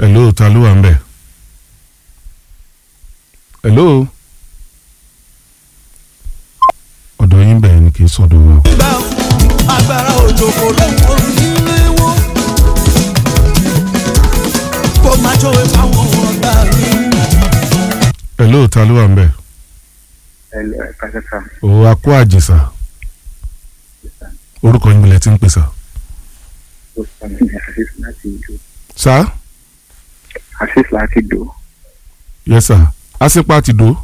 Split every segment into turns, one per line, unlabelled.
hello ta ló wà ń bẹ̀ hello ọ̀dọ̀ yín bẹ̀ ni kì í sọ̀dọ̀ wa o.
gbà agbára òjò kò lóko nílé wọn kó má jọ̀wé fáwọn ọ̀gá mi.
hello ta ló wà ń bẹ̀
Hello, ẹ káṣẹ́ sá.
o akó àjèsà orúkọ yín bilẹ̀ tí ń pèsè.
Ó sọ mí ní Asis láti Ìdó.
sá
Asis láti Ìdó.
yes sir asipa ti do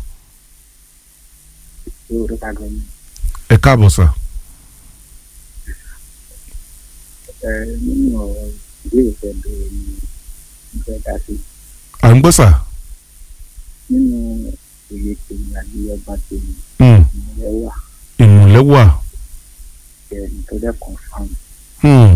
Ó rí pàgọ́ mi.
ẹ káàbọ̀ sá.
Ẹ nínú ọ̀rọ̀ ìbéèrè tẹ̀ bẹ̀rẹ̀ ni mo fẹ́ dá sí.
à ń gbọ́ sà.
Nínú òye tèmi àbí ọgbà tèmi,
Hmm,
ìmọ̀lẹ́ wà
ìmùlẹ̀ wà.
ẹni tó dẹ́ confam.
Hmm,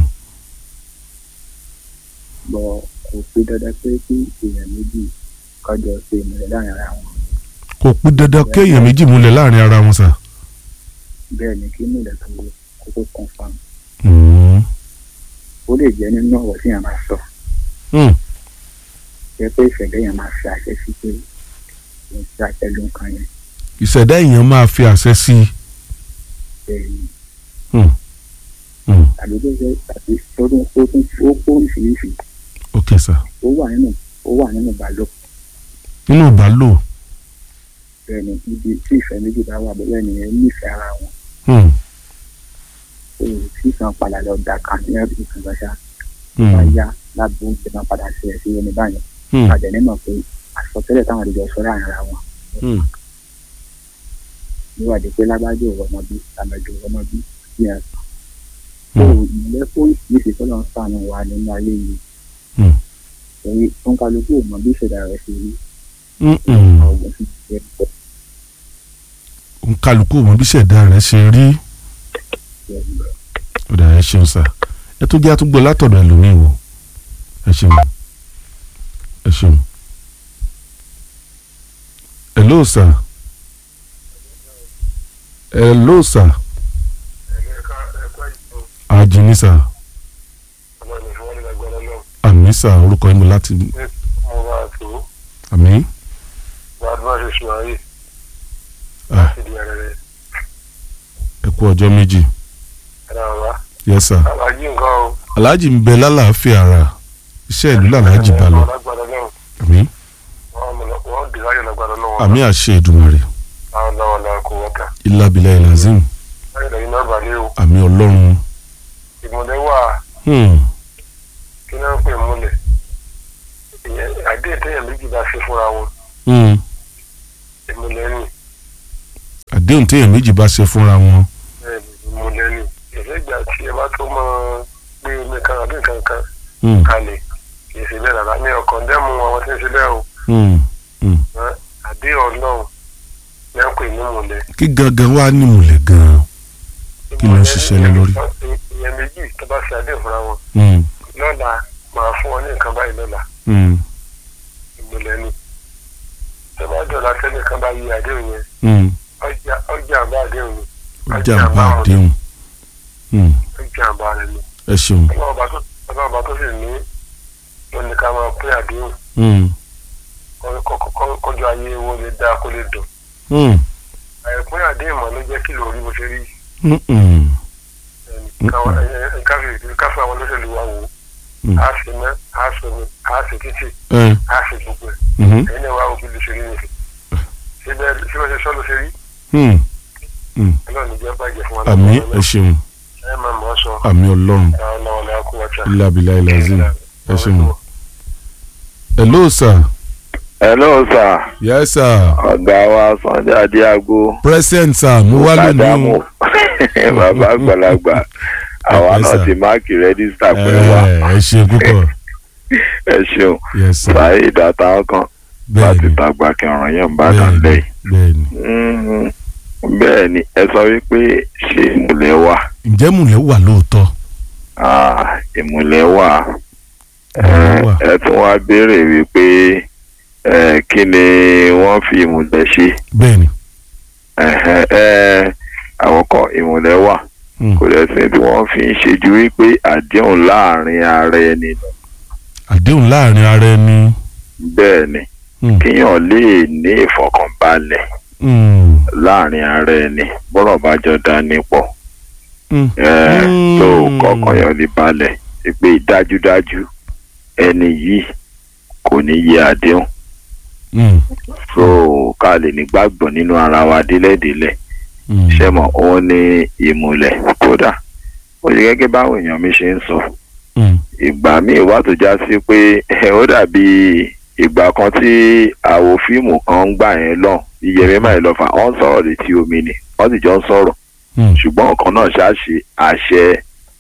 Bọ̀ kò pé dandan pé kí èèyàn méjì kọjọ ṣe ìmọ̀lẹ́ láàrin ara wọn.
kò pín dandan kéèyàn méjì múlẹ̀ láàrin ara wọn sà.
Bẹ́ẹ̀ ni kí ìmọ̀lẹ́ tó kókó confam.
Hmm,
Ó lè jẹ́ nínú ọ̀rọ̀ tí èèyàn máa sọ.
hmm,
Jẹ́ pé ìṣẹ̀lẹ̀ yẹn máa fi àṣẹ sí pé kò ń ṣe àtẹ̀lé nǹkan yẹn.
ìṣẹ̀dá èèyàn máa fi àṣẹ sí i.
Bẹ́ẹ̀ ni
Hmm, hmm,
tàbí tó jẹ́ tàbí tó tún tó tún ó kó oríṣiríṣi.
ok sà.
ó wà nínú ó wà nínú ìbálòpọ̀
nínú ìbálò.
bẹ́ẹ̀ ni níbi tí ìfẹ́ méjì bá wà bẹ́ẹ̀ ni ẹ nífẹ̀ẹ́ ara wọn
Hmm,
ó tí kan padà lọ da kan ní ẹbí kan lọ́sà
hmm,
bá yá lágbo oúnjẹ máa padà ṣe ẹ̀ sí ẹni báyẹn
hmm,
àjẹ́ nímọ̀ pé àsọtẹ́lẹ̀ táwọn àdìjọ sọ láàrin ara wọn
hmm,
níwádìí pé lágbájọ òwò ọmọ bí àmọ̀jọ òwò ọmọ bí ní ẹ̀sán tó
hmm,
ìmọ̀lẹ́ fún ìṣèṣe tó lọ ń sànù wà nínú ayé yìí
hmm,
torí tó ń kálukú ò mọ bí ìṣẹ̀dá rẹ̀ ṣe rí
hmm, hmm.
ọ̀gbìn sì ti jẹ́ pọ̀
kálukú mọ bí ìṣẹ̀dá rẹ̀ ṣe rí. ọ̀dà ẹ ṣeun sà ẹ tó jẹ́ àtúgbò látọ̀dọ̀ ẹlòmíì wò ẹ ṣeun ẹ ṣeun. hello sà hello sà àjìní sà àmì sà orúkọ yín mi láti àmì Ah. ẹ kú ọjọ́ méjì yes sà aláàjì ń bẹ lálàáfíà ara iṣẹ́ ìlú làlájì bá lọ àmì àmì àṣẹ ìdùmarè ìlàbílà ìlàzim àmì ọlọ́run
ìmọ̀lẹ́ wà
hmm,
kí náà ń pè múlẹ̀ ìyẹn àdéhùn téèyàn méjì bá ṣe fúnra wọn
hmm.
ìmọ̀lẹ́ ni
àdéhùn téèyàn méjì bá ṣe fúnra wọn
bẹ́ẹ̀ ni ìmọ̀lẹ́ ni ìṣègbà tí ẹ bá tó mọ pé omi kan àbí nǹkan kan
hmm,
kalẹ̀ kì í ṣe bẹ́ẹ̀ rárá ní ọkàn dẹ́mu àwọn tí ń ṣe bẹ́ẹ̀ o
hmm, hmm.
ẹ́, àdéhùn ọlọ́run ní à ń pè ní ìmọ̀lẹ́.
kí gangan wá ní ìmùlẹ̀ gan-an Kí ló ń ṣiṣẹ́ lé lórí?
ìyẹn méjì tó bá ṣe àdéhùn fúnra wọn
Hmm,
lọ́la máa fún wọn ní nǹkan báyìí lọ́la
hmm,
ìmọ̀lẹ́ ni tó bá jọ̀la tẹ́nìkan bá yí àdéhùn yẹn
hmm.
ọjà ọjà àbá àdéhùn ni
ó jàǹbá àdéhùn Hmm,
ọjà àbá rẹ ni
ẹ ṣeun
ọlọ́ọ̀bá tó ọlọ́ọ̀bá tó sì ní wọn ní ká máa pín àdéhùn
Hmm,
kọ́- kọ́- kọ́- kọjú ayé wo lè dáa kó lè dùn
hmm,
àìpín àdéhùn mọ́ ló jẹ́ kí lórí bó ṣe rí
hmm, hmm,
ẹnì káwọn- ẹ- ẹ- káfí- káfí àwọn olóṣèlú wa wò
Hmm.
á sì ná á sì ní á sì títì
ẹ,
á sì gbogbo ẹ̀
mhm,
ẹ̀yin náà wá òbí ló ṣe rí nìyí síbẹ̀ síbẹ̀ ṣe sọ́ ló ṣe rí
hmm. Hmm.
ọlọ́run ní jẹ́ bàjẹ́ fún wa
àmì
lọ́wọ́
ẹ ṣeun
ẹ máa mọ̀ ọ́ sọ
àmì ọlọ́run
àwọn ọ̀nà ọ̀nà akú wọ́tà.
ìlàbílà ìlàzim ẹ ṣeun. hello sir
hello sir
yes sir
ọ̀gá wa Sunday Adéago
present sir mo wá lónìí
Adamu
o
bàbá àgbàlagbà àwa
Yes,
náà
sir.
ti máàkì rẹ́díṣítà pẹ̀lú wa
ẹ ẹ ṣe púpọ̀
ẹ ṣeun
yes sir
sáyé ìdáta ọkàn láti
bẹ́ẹ̀ni
tàgbà kẹrùn yẹn bá dàn
bẹ́ẹ̀ni
lẹ́yìn.
bẹ́ẹ̀ni
Mhm. bẹ́ẹ̀ ni ẹ sọ wípé ṣé ìmùlẹ̀ wà
ǹjẹ́ múlẹ̀ wà lóòótọ́
Ah, ìmùlẹ̀ wà
Ìmùlẹ̀ wà.
ẹ tún wá béèrè wípé eh, kí ni wọ́n fi ìmùlẹ̀ ṣe
bẹ́ẹ̀ni
Ẹ̀hẹ̀, eh, àkọ́kọ́ ìmùlẹ̀ wà
Hmm.
kò lẹ́sìn tí wọ́n fi ń ṣe ju wípé àdéhùn láàrin ara ẹni lọ
àdéhùn láàrin ara ẹni.
bẹ́ẹ̀ ni
Hmm.
kéèyàn lè ní ìfọkànbalẹ̀
Hmm.
láàrin ara ẹni bọ́rọ̀ bá jọ dání pọ̀
Hmm.
ẹ̀
Hmm.
tó kọkàn yàn lè balẹ̀ pé dájúdájú ẹni yìí kò ní yẹ àdéhùn
Hmm.
so ká lè nígbàgbọ́ nínú ara wa délẹ̀délẹ̀
Hmm.
ṣe mọ̀ òun ní ìmùlẹ̀ kódà ó ṣe gẹ́gẹ́ báwọn èèyàn mi ṣe ń sọ
Hmm.
ìgbà míì wá tó já sí pé ó dàbí ìgbà kan tí àwo fíìmù kan ń gbà yẹn lọ iyẹmí máa lọ fà ọ́n sọ̀rọ̀ létí omi ni wọ́n sì jọ ń sọ̀rọ̀
Hmm.
ṣùgbọ́n ọ̀kan náà ṣáṣe àṣẹ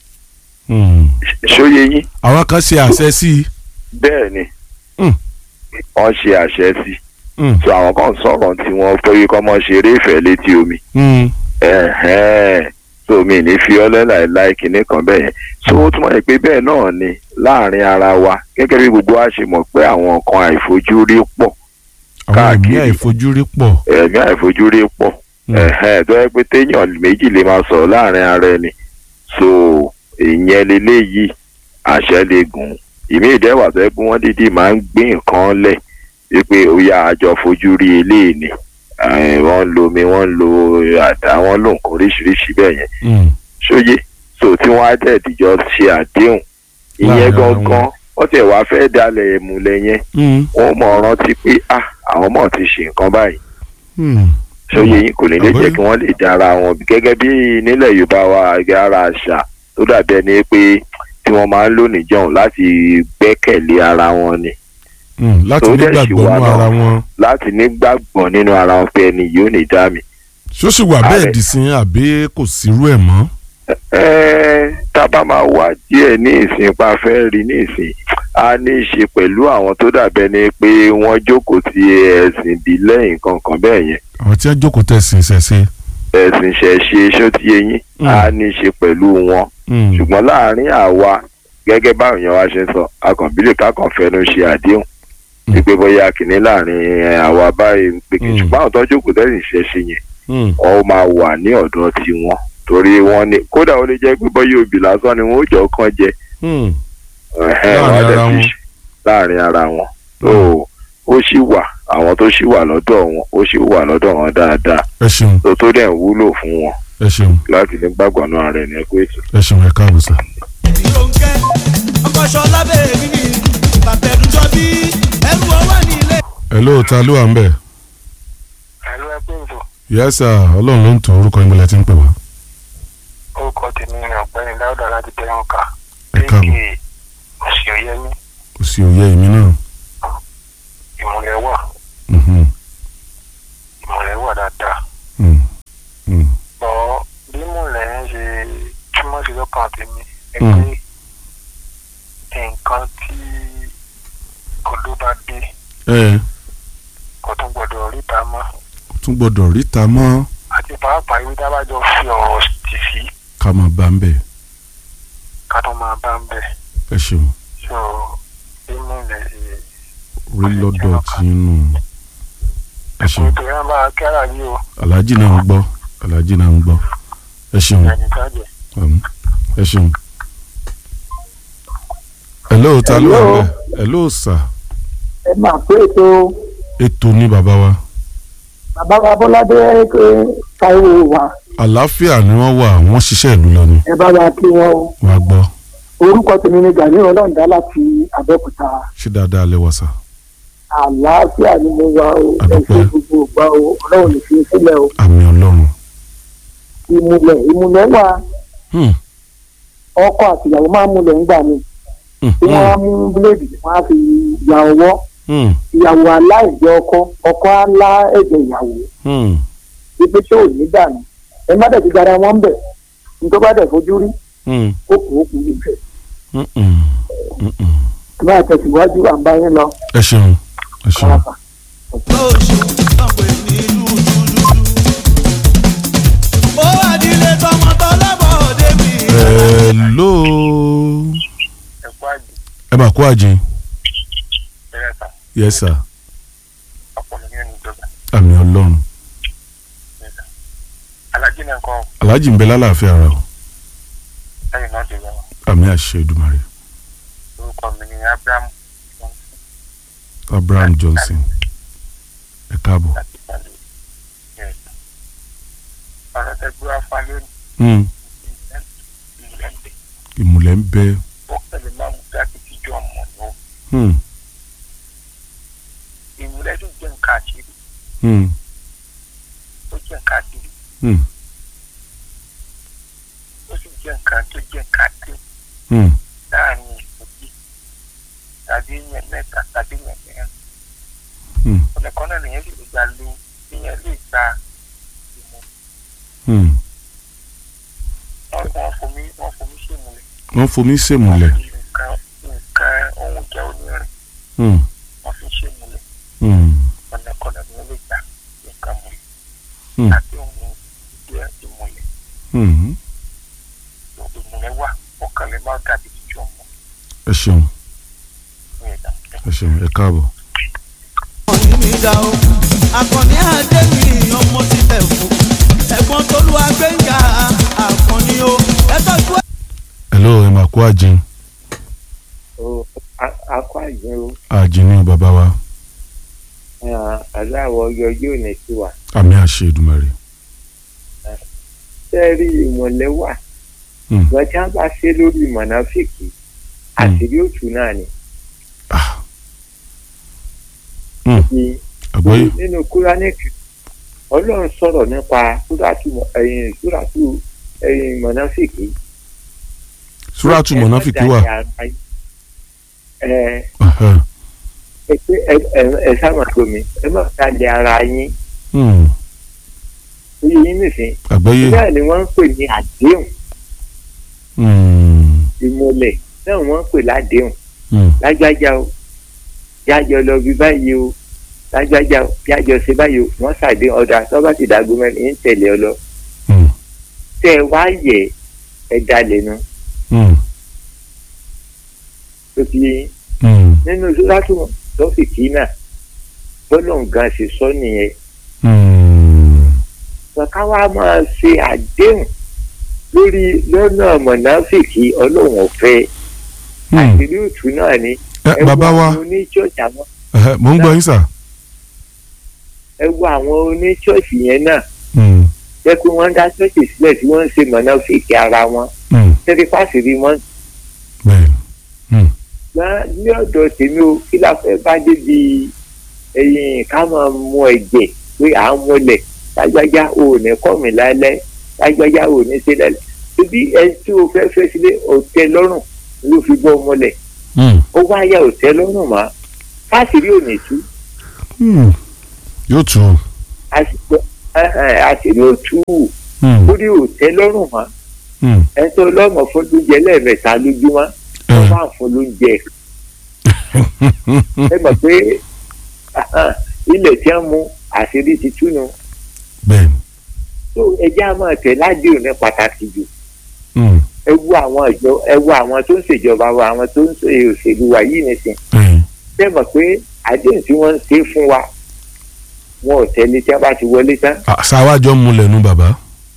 Hmm.
ṣóyé yín
àwọn kan ṣe àṣẹ sí i.
bẹ́ẹ̀ ni
Hmm.
wọ́n ṣe àṣẹ sí i
Hmm.
so àwọn kan sọ̀rọ̀ tí wọ́n pé kọ́ mọ́ ṣeré ìfẹ́ létí omi
Hmm.
ẹ̀hẹ́n so mi ní fi ọlẹ́ láìláì kinní kan bẹ́ẹ̀ yẹn so ó túmọ̀ pé bẹ́ẹ̀ náà ni láàrin ara wa gẹ́gẹ́ bí gbogbo wa ṣe mọ̀ pé àwọn nǹkan àìfojúrí pọ̀
àwọn ẹ̀mí
Káàkiri.
àìfojúrí pọ̀.
ẹ̀mí àìfojúrí pọ̀
Hmm.
ẹ̀hẹ́n tó yẹ pé téèyàn méjì lè máa sọ̀rọ̀ láàrin ara ẹni so ìyẹn leléyìí àṣẹ lè gùn ìmí ìdẹ́wà tó yẹ pé wọ́n dídì máa ń gbé nǹkan lẹ̀ wípé ó yá àjọ fojú rí eléyìí ni Eh, wọ́n ń lo omi wọ́n ń lo àdá wọ́n ń lo nǹkan oríṣiríṣi bẹ́ẹ̀ yẹn
Hmm.
ṣóyé so tí wọ́n á tẹ̀ dìjọ ṣe àdéhùn ìyẹn
Láàrin ara
gangan wọ́n tẹ̀ wá fẹ́ dalẹ̀ ìmùlẹ̀ yẹn
Hmm.
wọ́n mọ̀ rántí pé ah àwọn mọ̀ ti ṣe nǹkan báyìí
Hmm.
ṣóyè yín kò ní lè
Àbóyá.
jẹ́ kí wọ́n lè dára wọn gẹ́gẹ́ bí nílẹ̀ yorùbá wa gẹ́gẹ́ ara àṣà tó dàbí ẹni pé tí wọ́n máa ń lò níjọ́un láti gbẹ́kẹ̀lé ara wọn ni
Hmm. láti
tó dẹ̀
nígbàgbọ́
ṣì wà
nínú
náà.
ara wọn.
láti nígbàgbọ́ nínú ara wọn pé ẹni yìí ò ní dá mi.
ṣó sì wà bẹ́ẹ̀
Ààrẹ.
dì sí àbí kò sírú ẹ̀ mọ́.
Ẹ́ẹ́, tá a bá máa wá díẹ̀ ní ìsìn pa fẹ́ rí ní ìsìn a ní í ṣe pẹ̀lú àwọn tó dàbẹ́ ni pé wọ́n jókòó ti ẹ̀sìn ìbílẹ̀ nǹkan kan bẹ́ẹ̀ yẹn
àwọn tí wọ́n jókòó tẹ̀sìn ṣẹ̀ṣẹ̀.
ẹ̀sìn ṣẹ̀ṣe ṣó ti yé yín
Mm.
a ní í ṣe pẹ̀lú wọn
Hmm.
ṣùgbọ́n láàárín àwa gẹ́gẹ́ báwọn èèyàn wa ṣe ń sọ akànbílẹ̀ kákan fẹnu ṣe àdéhùn
Mm.
wípé bóyá kìíní láàárín ẹ, àwa báyìí ń pè kí
Mm.
ṣùgbọ́n àwọn tó jókòó tẹ̀sìn ṣẹ̀ṣe yẹn
Hmm.
ọ máa wà ní ọ̀dọ̀ tiwọn torí wọ́n ní kódà ó lè jẹ́ pé bóyá òbí lásán ni wọ́n ó jọ kàn jẹ
Hmm.
ẹ̀hẹ́n,
Láàrin
wọ́n á dẹ̀
ara
fi
wọn.
ṣe- láàrin ara wọn tó ó sì wà àwọn tó sì wà lọ́dọ̀ wọn ó sì wà lọ́dọ̀ wọn dáadáa
ẹ ṣeun
tó tó dẹ̀ ń wúlò fún wọn
ẹ ṣeun
láti ní gbàgbọ́ náà rẹ̀ ní ẹ̀kọ́ ètò.
ẹ ṣeun ẹ káàbọ̀ sá.
ìrònkẹ́ ọkọ̀ ṣọlá bẹ́ẹ̀ mi ni bàbá ẹ̀dùn jọ bí ẹrù ọwọ́ ní ilé.
ẹ ló ta ló wà ń bẹ̀.
ẹ̀rọ ẹgbẹ́ ìbò
yẹ́sà ọlọ́run ló ń tọ́ orúkọ yín bọ́lá tí ń pè wá.
orúkọ tèmi ni ọ̀gbẹ́ni dáúdà láti tẹ̀wọ̀n ká
ẹ káàbọ̀
òsì òyẹ́mí
kò sí òye èmi náà.
ìmùlẹ̀ wà
Mhm.
ìmùlẹ̀ wà dáadáa
Hmm. Hmm.
bọ́ bí ìmùlẹ̀ ń ṣe túmọ̀ sí lọ́kàn tèmi ẹ
Mm.
pé nǹkan tí odó bá dé
ẹ
kò tún gbọdọ̀ ríta mọ́
kò tún gbọ́dọ̀ ríta mọ́
àti pàápàá ìwé tá a bá jọ fi ọ̀rọ̀ tì sí
ká máa bá ń bẹ̀.
ká tó máa bá ń bẹ̀
ẹ ṣeun
so ìmùlẹ̀ ṣe
orí lọ́dọ̀ tí ń nù. ẹ ṣeun
ètò yẹn bá kẹ́rà yìí o
aláàjì náà ń gbọ́ aláàjì náà ń gbọ́ ẹ ṣeun
ẹnì kan jẹ.
um, ẹ ṣeun. ẹ ló ta ló wà ń bẹ̀ ẹ ló sà
ẹ máa pé ètò
ètò ní bàbá wa
bàbá wa bọ́ládé káwé wa
àlàáfíà ni wọ́n wà wọ́n ṣiṣẹ́ ìlú lọ ni
ẹ bá wa kí wọn o
wàá gbọ́
orúkọ tèmi ni gani ọlọ́ọ̀dá láti abẹ́òkúta
ṣé dáadáa lẹ wà sà.
àlàáfíà ni mo wà o ẹ
Àdúpẹ́.
ṣe gbogbo ìgbà o ọlọ́run lè fi sílẹ̀ o
àmì ọlọ́run.
ìmùlẹ̀ ìmùlẹ̀ wà
Hmm.
ọkọ àtìyàwó máa ń múlẹ̀ ńgbà mi
Hmm.
tí wọ́n á mú bíléèdì wọ́n á fi ya ọwọ́
Hmm.
ìyàwó aláìjẹ ọkọ ọkọ á lá ẹ̀jẹ̀ ìyàwó
Hmm.
ibi tí ò ní dànù ẹ má dẹ̀ ti gara wọn bẹ̀ nítorí bá dẹ̀ fojú rí
Hmm.
ó kù ó kù níbẹ̀
Hmm. Hmm. Hmm. Hmm.
ẹ máa tẹ̀síwájú àǹbá yín lọ
ẹ ṣeun ẹ ṣeun.
kọ́lápà.
lóṣù tọ́pẹ̀ ní dúdúdúdú. ó wà nílé tọmọ tọlọ́bọ̀ débi.
hello
ẹ̀kọ́ àjò
ẹ máa kó àjìn
bẹ̀rẹ̀ ta
yes sir
ọ̀pọ̀lọpọ̀ nínú ìjọba
àmì ọlọ́run
alájí náà kọ́
aláàjì ń bẹ lálàáfíà ara o
lẹ́yìn náà dé lọ́wọ́
àmì àṣẹ Èdùmàrè
orúkọ
orúkọ mi ni abraham
abraham johnson ẹ káàbọ̀.
láti balẹ̀ ẹ̀ ọ̀rọ̀ tẹ gbé wá fún alẹ́ ní
Hmm,
ìlẹ̀ǹdẹ̀
ìmùlẹ̀ ń bẹ.
ó pẹ̀lú máa mú dáàbì tíjọ́ ọmọ ni ó
Hmm,
ìmúlẹ̀ tó jẹ́ nǹkan àṣírí
hmm,
ó jẹ́ nǹkan àṣírí
hmm,
ó sì jẹ́ nǹkan tó jẹ́ nǹkan àdé
hmm,
láàrin ìgbòjì tàbí èèyàn mẹ́ta tàbí èèyàn mẹ́rin
hmm,
ọ̀nà kan náà nìyẹn sì lè gbà lo èèyàn lè gba ìmọ̀
hmm.
wọ́n wọ́n fomi wọ́n fomi ṣèmùlẹ̀
wọ́n fomi ṣèmùlẹ̀.
nǹkan nǹkan ohun ìjà onírin
Hmm,
wọ́n fi ṣèmùlẹ̀
hmm,
ọ̀nà kan náà nìyẹn lè gbà nǹkan mọ̀
hmm,
àti ohun jẹ́ ìmùlẹ̀
hmm.
ìmùlẹ̀ wà ọkàn lè má dàbí tíjọ́ ọmọ
ẹ ṣeun
ní ẹ̀dá
ẹ ṣeun ẹ káàbọ̀.
ọ̀nì mi dá o akọni adé mi ọmọ ti bẹ̀ fún ẹ̀gbọ́n tolú agbẹ́ngà akọni o ẹ tọ́jú ẹ̀.
hello ẹ máa kó àjìn
o akọ àjẹ o
àjìn ní bàbá wa
aláwọ̀ yọjú òní sí wa
àmì àṣẹ Èdùmàrè.
sẹ́ẹ̀rì ìmọ̀lẹ́ wà
Hmm.
wọ́n tí wọ́n bá ṣe lórí mọ̀nàfíìkì àṣírí òtún náà ni.
Ah. Hmm,
Ní-
àgbọ́yé.
nínú kúránìkì ọlọ́run sọ̀rọ̀ nípa súrátù ẹ̀yìn súrátù ẹ̀yìn mọ̀nàfíìkì.
súrátù mọ̀náfíkì wà.
ẹ
Ẹhẹ́.
ẹ pé ẹ ẹ ẹ sábà gbomi ẹ má dalẹ̀ ara yín
Hmm,
ó yẹ yín nìsín.
àgbọ́yé.
bẹ́ẹ̀ ni wọ́n ń pè ní àdéhùn
Hmm,
ìmọ̀lẹ̀ náà wọ́n ń pè ládéhùn.
hmm,
lágbájá o jájọ lọ bí báyìí o lágbájá o jájọ ṣe báyìí o wọ́n ṣàdé ọ̀dà tó bá ti dàgbò mẹ́rin ń tẹ̀lé ọ lọ
hmm,
tẹ́ ẹ wá yẹ ẹ dalẹ̀ nu
hmm,
tó fi
hmm,
nínú sọ́dátù lọ́fìkì náà bọ́lọ̀ nǹkan ṣe sọ nìyẹn
hmm.
kàkà wá máa ṣe àdéhùn lórí lọ́nà mọ̀nàfìkì ọlọ́run ọ̀fẹ́
Hmm.
àṣírí òtún náà ni
ẹ bàbá wa
àwọn oníṣọ́ọ̀ṣì àwọn
ẹhẹ́, mò ń gbọ́ yín sà.
ẹ wo àwọn oníṣọ́ọ̀ṣì yẹn náà
Hmm,
jẹ́ pé wọ́n dá ṣọ́ọ̀ṣì sílẹ̀ tí wọ́n ń ṣe mọ̀nàfìkì ara wọn
hmm,
tẹ́lẹ̀ fásitì wọn
bẹ́ẹ̀ ni.
gbá ní ọ̀dọ̀ tèmi o kí la fẹ́ bá débi ẹ̀yìn ká máa mu ẹ̀jẹ̀ pé à ń múlẹ̀ lágbájá ò ní kọ́ mi lálẹ́ lágbájá ò ní ṣe lálẹ́ ibi ẹni tí o fẹ́ fẹ́ sílé ọ̀tẹ́ lọ́rùn ló fi bọ́ múlẹ̀
Hmm,
ó wá yá ọ̀tẹ́ lọ́rùn mọ́ fásitì ò ní tú
hmm. yóò tù ú.
àsìkò àṣírí ò tú
Hmm,
lórí ọ̀tẹ́ lọ́rùn mọ́
hmm,
ẹni tó lọ́mọ fún lóúnjẹ lẹ́ẹ̀mẹ́ta lójúmọ́
ẹ,
wọ́n máa ń fún lóúnjẹ ẹ mọ̀ pé ilẹ̀ tí wọ́n mú àṣírí ti túnu
bẹ́ẹ̀ ni.
tó ẹjẹ́ á máa tẹ̀ ládìrún ní pàtàkì jù
Hmm,
ẹ wo àwọn ìjọ ẹ wo àwọn tó ń ṣèjọba wa àwọn tó ń ṣe òṣèlú wa yìí nìsín
ẹ,
ṣé mọ̀ pé àdéhùn tí wọ́n ń ṣe fún wa wọn ò tẹ̀lé tí wọ́n bá ti wọlé tán
à, ṣàwájọ múlẹ̀ nu bàbá.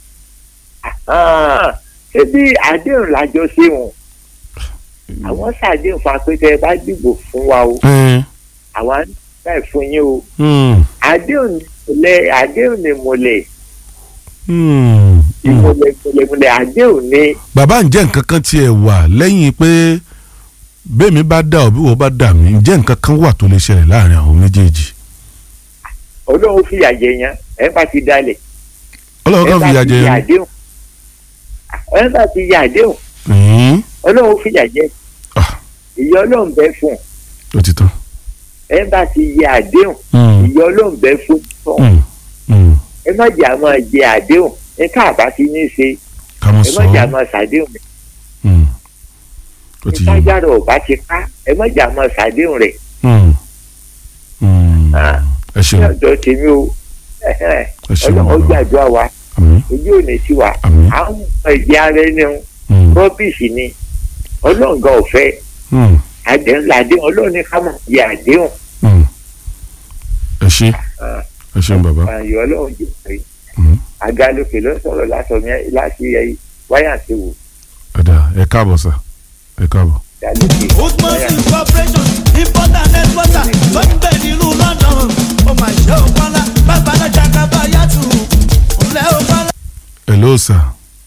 Ah, ṣé bí àdéhùn lájọ ṣe wọn àwọn ṣàdéhùn fún apẹtẹ bá dìbò fún wa o
Ẹ,
àwa ń báyìí fún yín o
hmm,
àdéhùn lẹ àdéhùn ni mọ̀lẹ̀
hmm, hmm.
ìmọ̀lẹ̀ mọ̀lẹ̀ mọ̀lẹ̀ àdéhùn ni
bàbá ǹjẹ́ nǹkan kan tiẹ̀ wà lẹ́yìn pé bẹ́ẹ̀mi bá dà ọ́ bí wọ́n bá dà mí ǹjẹ́ nǹkan kan wà tó lè ṣẹlẹ̀ láàrin àwọn méjèèjì.
ọlọ́run fìyà jẹ yẹn ẹ bá ti dalẹ̀
ọlọ́run kan fìyà jẹ
ẹ bá
yẹn.
ti yà àdéhùn ẹ bá ti yà àdéhùn
Hmm,
ọlọ́run fìyà jẹ
Ah.
ìyà ọlọ́run bẹ fún
ó ti tán.
ẹ bá ti yà àdéhùn
Hmm,
ìyà ọlọ́run bẹ fún tán
hmm, hmm.
ẹ má jẹ́ àmọ́ jẹ àdéhùn ẹ káàbá ti ní í ṣe
ká mọ̀
ẹ
sọ
má jẹ́
ọ́.
àmọ́ ṣàdéhùn
Hmm, ó ti yé mi.
ìtajára ọba ti ká ẹ má jẹ́ àmọ́ ṣàdéhùn rẹ̀
Hmm, hmm.
Ah.
ẹ
ní
ṣeun
ọ̀dọ̀ tèmi o
ẹ ṣeun
ọlọ́run
bàbá
gbàdúrà wa
àmín
ojú ò ní sí wa
àmín.
à ń mọ ìdí ara ẹni o
Hmm,
rọ́bìsì ni ọlọ́run gan ò fẹ́
hmm,
àdéhùn làdéhùn ọlọ́run ní ká mọ̀ yẹ àdéhùn
hmm. ẹ ṣe
Ah.
ẹ ṣeun bàbá.
àyọ̀ ọlọ́run jù pé
Hmm.
àgálòkè ló sọ̀rọ̀ látọ̀ mi láti ẹ wáyà sí wò.
ọ̀dà ẹ káàbọ̀ sà ẹ káàbọ̀.
dálókè.
Woodmans incorporation importer and exporter tó ń bẹ nílùú London ó mà ṣe ó kọ́lá bàbá lọ́jà kábà yàtù ńlẹ́ ó kọ́lá.
hello sir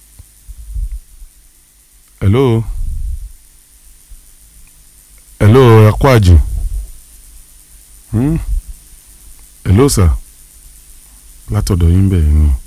hello hello ẹ kú àjò Hmm? hello sir látọ̀dọ̀ yín bẹ́ẹ̀ ni